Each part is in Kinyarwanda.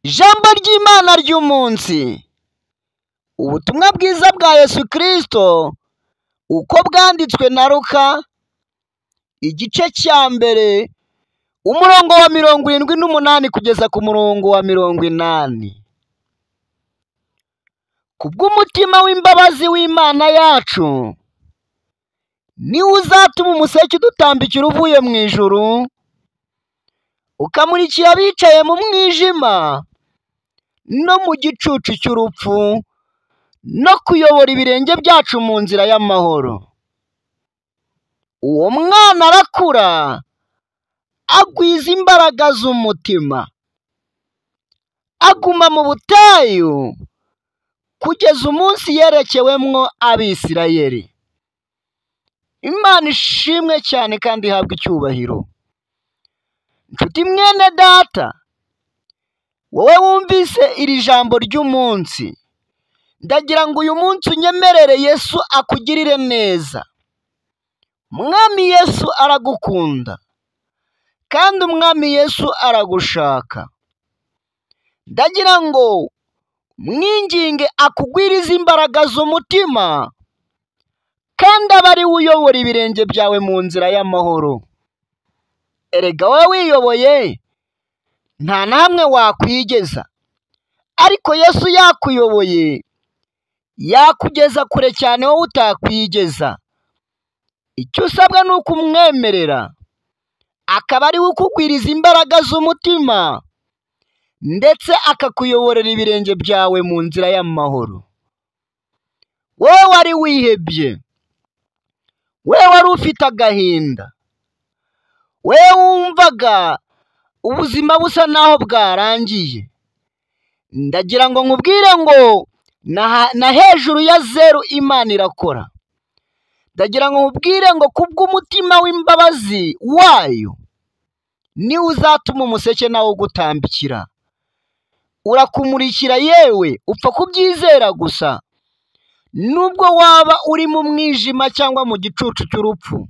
Ijambo ry'Imana ry'umunsi, ubutumwa bwiza bwa Yesu Kristo uko bwanditswe na Luka, igice cya mbere umurongo wa mirongo irindwi n'umunani kugeza ku murongo wa mirongo inani. Kubw'umutima w'imbabazi w'Imana yacu, ni wo uzatuma umuseke udutambikira uvuye mu ijuru, ukamurikira abicaye mu mwijima no mu gicucu cy'urupfu, no kuyobora ibirenge byacu mu nzira y'amahoro. Uwo mwana arakura, agwiza imbaraga z'umutima, aguma mu butayu kugeza umunsi yerekewemwo Abisirayeli. Imana ishimwe cyane kandi ihabwe icyubahiro. Nshuti mwene data, wowe wumvise iri jambo ry'umunsi, ndagira ngo uyu munsi unyemerere Yesu akugirire neza. Mwami Yesu aragukunda, kandi Umwami Yesu aragushaka. Ndagira ngo umwinginge akugwirize imbaraga z'umutima, kandi abe ari we uyobora ibirenge byawe mu nzira y'amahoro. Erega wowe wiyoboye nta na hamwe wakwigeza, ariko Yesu yakuyoboye yakugeza kure cyane wowe utakwigeza. Icyo usabwa ni ukumwemerera, akaba ari we ukugwiriza imbaraga z'umutima, ndetse akakuyoborera ibirenge byawe mu nzira y'amahoro. Wowe wari wihebye, wowe wari ufite agahinda, wowe wumvaga ubuzima busa n'aho bwarangiye, ndagira ngo nkubwire ngo na ha- na hejuru ya zeru Imana irakora. Ndagira ngo nkubwire ngo kubw'umutima w'imbabazi wayo, niwe uzatuma umuseke nawo ugutambikira. Urakumurikira yewe upfa kubyizera gusa, nubwo waba uri mu mwijima cyangwa mu gicucu cy'urupfu.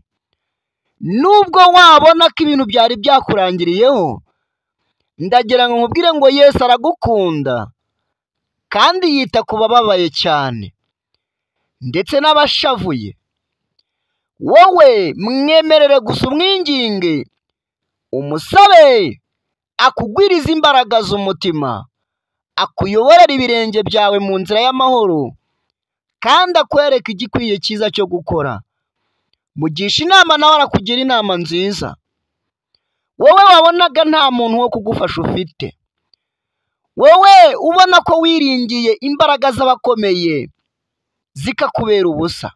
Nubwo wabona ko ibintu byari byakurangiriyeho, ndagira ngo nkubwire ngo Yesu aragukunda, kandi yita ku bababaye cyane, ndetse n'abashavuye. Wowe mwemerere gusa umwinginge, umusabe akugwirize imbaraga z'umutima, akuyoborere ibirenge byawe mu nzira y'amahoro, kandi akwereke igikwiye cyiza cyo gukora. Mugisha inama nawe arakugira inama nziza. Wowe wabonaga nta muntu wo kugufasha ufite, wowe ubona ko wiringiye imbaraga z'abakomeye zikakubera ubusa,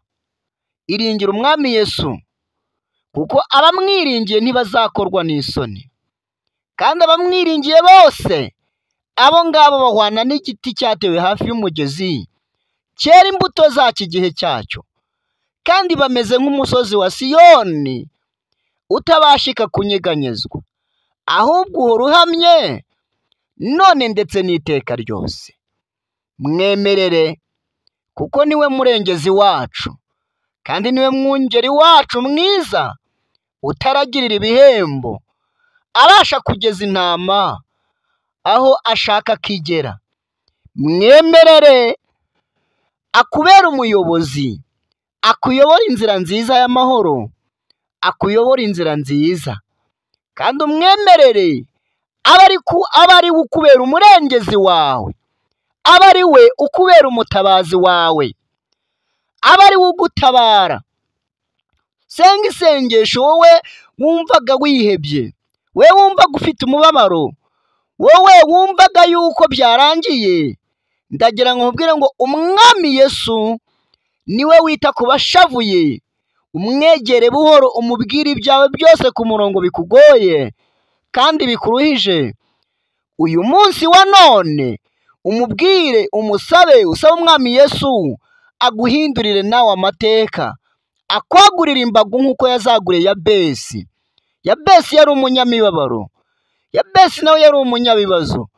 iringire Umwami Yesu, kuko abamwiringiye ntibazakorwa n'isoni. kandi abamwiringiye bose abo ngabo bahwana n'igiti cyatewe hafi y'umugezi cyera imbuto zacyo igihe cyacyo kandi bameze nk'umusozi wa siyoni utabashika kunyeganyezwa ahubwo uhora uhamye none ndetse n'iteka ryose mwemerere kuko niwe murengezi wacu kandi niwe mwungeri wacu mwiza utaragirira ibihembo abasha kugeza intama aho ashaka akigera mwemerere akubera umuyobozi akuyobora inzira nziza y'amahoro akuyobora inzira nziza kandi umwemerere abe ari ku abe ari we ukubera umurengezi wawe abe ari we ukubera umutabazi wawe abe ari we ugutabara senga isengesho wowe wumvaga wihebye wowe wumvaga ufite umubabaro wowe wumvaga yuko byarangiye ndagira ngo nkubwire ngo umwami yesu niwe wita ku bashavuye umwegere buhoro umubwire ibyawe byose ku murongo bikugoye kandi bikuruhije uyu munsi wa none umubwire umusabe usabe umwami yesu aguhindurire nawe amateka akwagurire imbago nk'uko yazaguriye yabesi yabesi yari umunyamibabaro yabesi nawe yari umunyabibazo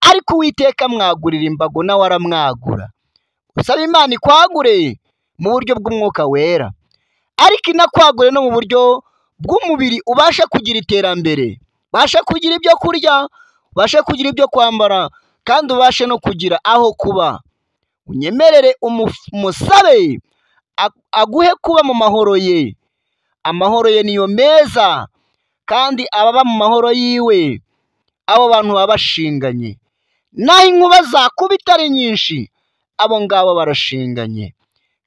ariko uwiteka amwagurira imbago nawe aramwagura usaba imana ikwagure mu buryo bw'umwuka wera ariko inakwagure no mu buryo bw'umubiri ubasha kugira iterambere ubasha kugira ibyo kurya ubashe kugira ibyo kwambara kandi ubashe no kugira aho kuba unyemerere umusabe aguhe kuba mu mahoro ye amahoro ye niyo meza kandi ababa mu mahoro yiwe abo bantu baba bashinganye naho inkuba zakubita ari nyinshi abo ngabo barashinganye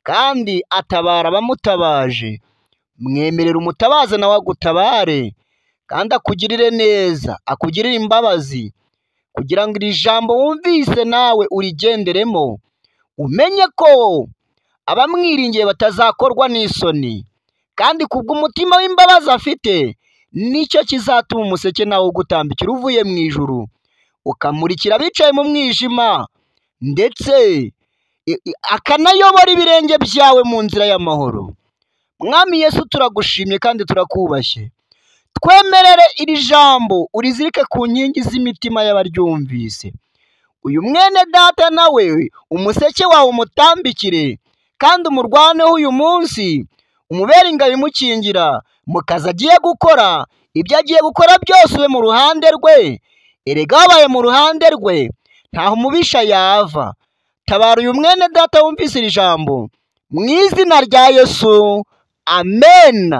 kandi atabara abamutabaje mwemerera umutabaza nawe agutabare kandi akugirire neza akugirire imbabazi kugira ngo iri jambo wumvise nawe urigenderemo umenye ko abamwiringiye batazakorwa n'isoni kandi kubw'umutima w'imbabazi afite nicyo kizatuma umuseke nawe ugutambikira uvuye mu ijuru ukamurikira abicaye mu mwijima ndetse akanayobora ibirenge byawe mu nzira y'amahoro mwami yesu turagushimye kandi turakubashye twemerere iri jambo urizirike ku nkingi z'imitima y'abaryumvise uyu mwene data nawe umuseke wawe umutambikire kandi umurwaneho uyu munsi umubere ingabo imukingira mu kazi agiye gukora ibyo agiye gukora byose ube mu ruhande rwe erega wabaye mu ruhande rwe ntaho umubisha yava tabara uyu mwene data wumvise iri jambo mu izina rya yesu amen